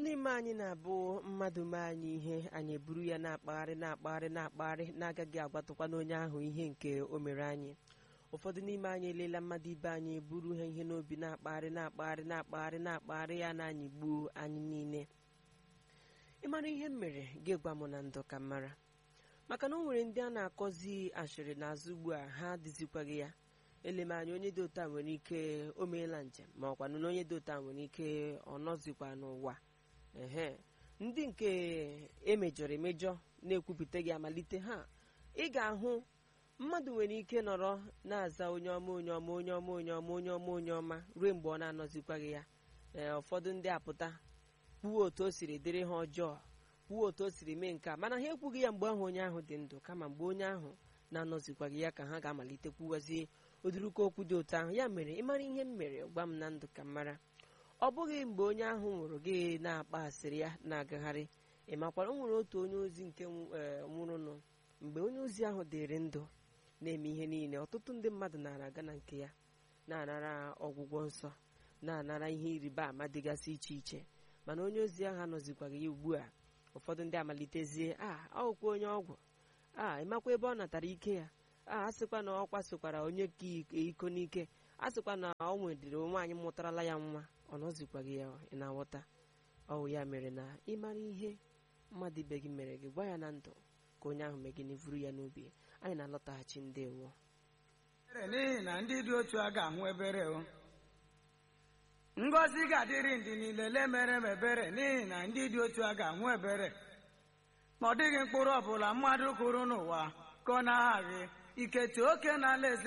n'ime anyị na-abụ mmadụ mee anyị ihe anyị eburu ya na-akpagharị na-akpagharị na-akpagharị na-agaghị agwatụkwa n'onye ahụ ihe nke o mere anyị ụfọdụ n'ime anyị elela mmadụ ibe anyị buru ha ihe n'obi na-akpagharị na-akpagharị na-akpagharị na-akpagharị ya na anyị gbuo anyị niile ịmara ihe m mere gị gwa m na ndụ ka m mara maka na o nwere ndị a na-akọzi ashịrị n'azụ ugbu a ha dịzikwaghị ya eleme anya onye dị otu a nwere ike o meela njem ma ọkwanụ na onye dị otu a nwere ike ọ nọzikwa n'ụwa ehe ndị nke emejọrọ emejọ na-ekwupụta gị amalite ha ị ga-ahụ mmadụ nwere ike nọrọ na-aza onye ọma onye ọma onye ọma onye ọma onye ọma onye ọma ruo mgbe ọ na-anọzikwaghị ya ee ụfọdụ ndị apụta kwuo otu o siri dịrị ha ọjọọ kwuo otu o siri mee nke a mana ha ekwughị ya mgbe ahụ onye ahụ dị ndụ kama mgbe onye ahụ na-anọzikwaghị ya ka ha ga-amalite kwuwazie ụdịrịka okwu dị otu ahụ ya mere ịmara ihe m mere gwa m na ndụ ka m mara ọ bụghị mgbe onye ahụ nwụrụ gị na-akpa asịrị ya na-agagharị ị makwara o nwere otu onye ozi nke nwụrụnụ mgbe onye ozi ahụ dịrị ndụ na-eme ihe niile ọtụtụ ndị mmadụ nara aga na nke ya na-anara ọgwụgwọ nsọ na-anara ihe ịrịba ama dịgasị iche iche mana onye ozi ahụ anọzikwaghị ya ugbu a ụfọdụ ndị amalitezie a ọgwụkwa onye ọgwụ a ịmakwa ebe ọ natara ike ya a asịkwa na ọ kwasokwara onye ka iko n'ike a sịkwa na ọ nwedịrị nwaanyị mụtarala ya nwa ọ nọzikwaghị ya ị na-aghọta ọwụ ya mere na ịmara ihe mmadụ ibe gị mere gị gwa ya na ndụ ka onye ahụ mee gịnị vuru ya n'obi anyị na-alọtaghachi ndewo n'ihi na ndị dị otu a ga-ahụ ebere o ngọzi ga-adịrị ndị niile lemere m ebere n'ihi na ndị dị otu a ga-ahụ ebere ma ọ dịghị mkpụrụ ọbụla mmadụ kụrụ n'ụwa ka ọ na-aghaghị iketa oke na ala eze